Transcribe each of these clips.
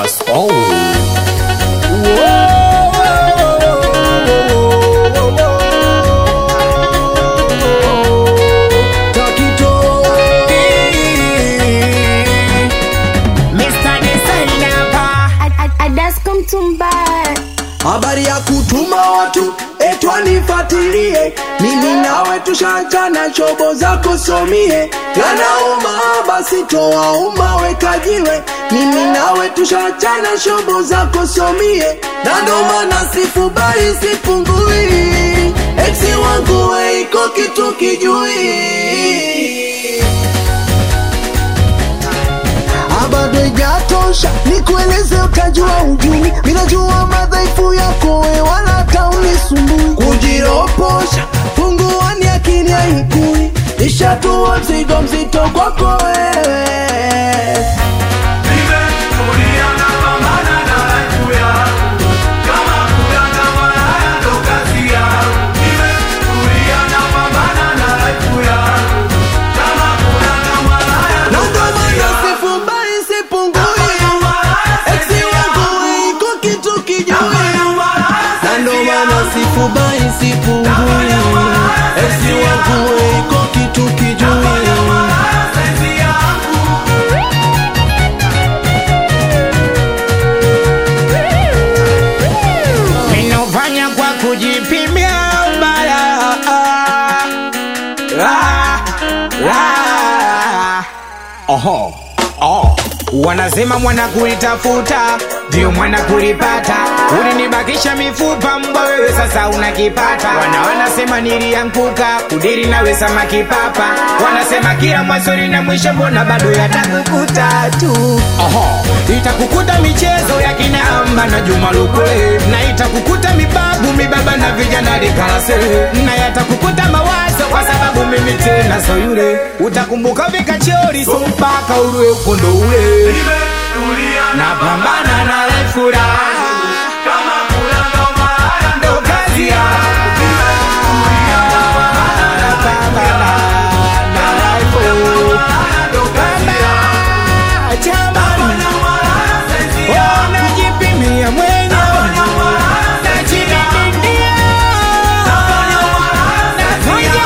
That's all. Adasko Mtumbaya habari ya kutuma watu etwa nifatilie mimi nawe tushachana chobo zako somie yanauma basi toa uma wekajiwe mimi nawe tushachana shobo zako somie na ndo maana sifubai sipungui eksi wangu weiko kitu kijui bado ijatosha nikueleze utajua ujui minajua madhaifu yako we wala hata unisumbui kujiroposha punguani akini haikui ishatua mzigo mzito kwako wewe Na ndo maana sifubai sipungui Eksi wangu iko kitu kijui Na ndo maana sifubai sipungui Eksi wangu iko kitu kijui Ninofanya kwa kujipimia ubaya Ah, ah. Oho, oh. Wanasema mwana kulitafuta ndio mwana kulipata. Ulinibakisha mifupa mbwa, wewe sasa unakipata. Wana wanasema nilianguka kudiri nawe samaki papa. Wanasema kila mwanzo lina mwisho, mbona bado yatakukuta tu. Oho, itakukuta michezo ya kinamba na Juma Lokole, na itakukuta mibabu mibaba na vijana likalase, na yatakukuta mawazo kwa sababu mimi tena so yule. Utakumbuka vikachori so mpaka urue ukondo ule napambana na refura ndo kazi yangu. Napambana na refura. Pambana, jamani. Oh, najipimia mwenyewe. Najididimia. Nafanya,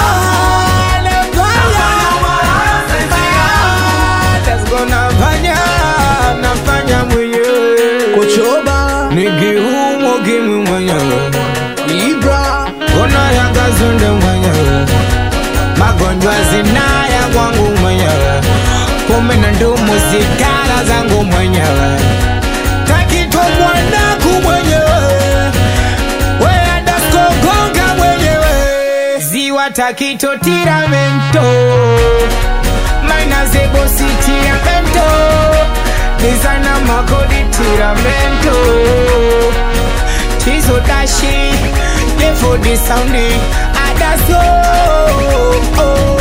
nafanya. Let's go, nafanya, nafanya mwenyewe. Kochoba Nikiumwa ukimwi mwenyewe Ibra Kona ya kazunde mwenyewe Magonjwa zinaya kwangu mwenyewe Pombe na ndumu sigara zangu mwenyewe Takitwa mwanaku mwenyewe Wea daskogonga mwenyewe Ziwa takito tiramento Maina zebo sitiramento Designer makodi tiramento Tizo dashi Defo di soundi Adaso oh, oh.